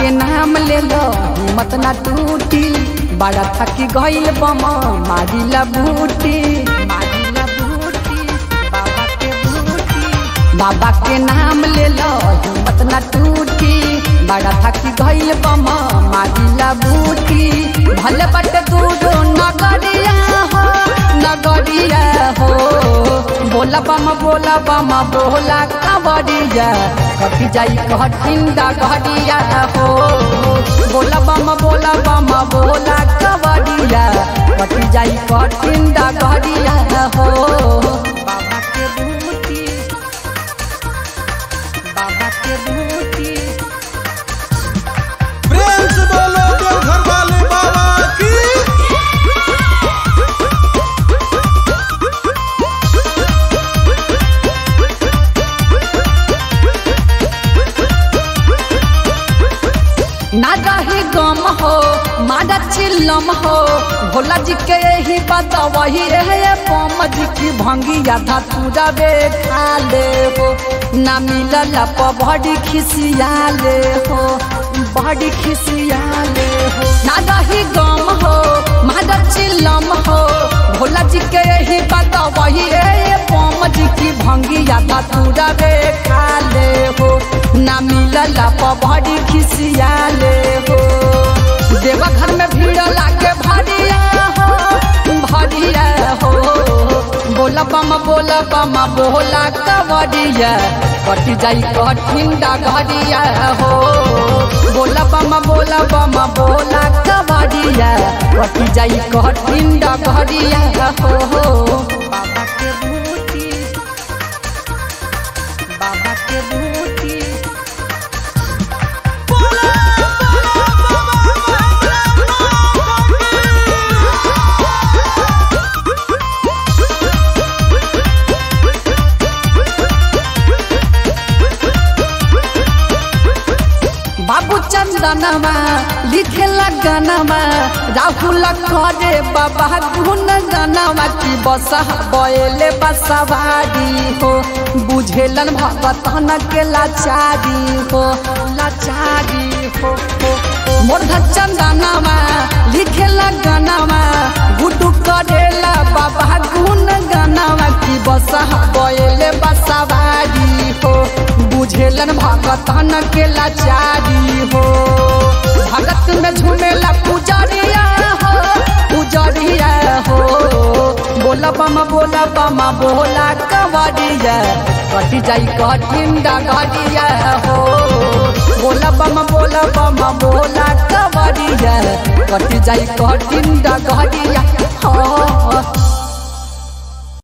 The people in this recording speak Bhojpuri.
के नाम ले लो हिम्मत ना टूटी बड़ा थकी गइल बम मारिला बूटी मारिला बूटी बाबा के बूटी बाबा के नाम ले लो हिम्मत ना टूटी बड़ा थकी गइल बम मारिला बूटी भले बट दूर नगरिया हो नगरिया हो बोला बम बोला बम बोला कबड़िया कटी जाई कठिन डगरिया हो बोला बम बोला बम बोला कबड़िया कटी जाई कठिन डगरिया हो बाबा के बूटी बाबा के बूटी प्रेम से बोलो देवघर वाले बाबा की ना रही गम हो मारा चिल्लम हो भोला जी के यही बात वही रहे पम जी की भंगिया धतूरा बे खा ले हो ना मिलल प बड़ी खिसिया ले हो बड़ी खिसिया ले हो ना रही गम हो मारा चिल्लम हो भोला जी के यही बात वही रहे पम जी की भंगिया धतूरा बे खा ले हो ना मिलल प बड़ी खिसिया ले हो देवा घर में भीड़ लागे भरिया हो भरिया हो बोला बम बोला बम बोला कवरिया कटी जाई कठिन डगरिया हो बोला बम बोला बम बोला कवरिया कटी जाई कठिन डगरिया हो बाबा के बूटी बाबा के बूटी बाबू चंदनमा लिखेला गानामा राहुल करे बाबा गुन गानामा की बसा बयले बसवारी हो बुझेलन भगतन के लाचारी हो लाचारी हो हो मोर चंदनमा लिखेला गानामा गुडू करेला बाबा गुन गानामा की बसा बयले बसवारी हो बुझेलन भगतन के लाचारी हो भगत में झूमेला पुजरिया हो पुजरिया हो बोला बम बोला बम बोला कवरिया कटी जाई कठिन डगरिया हो बोला बम बोला बम बोला कवरिया कटी जाई कठिन डगरिया हो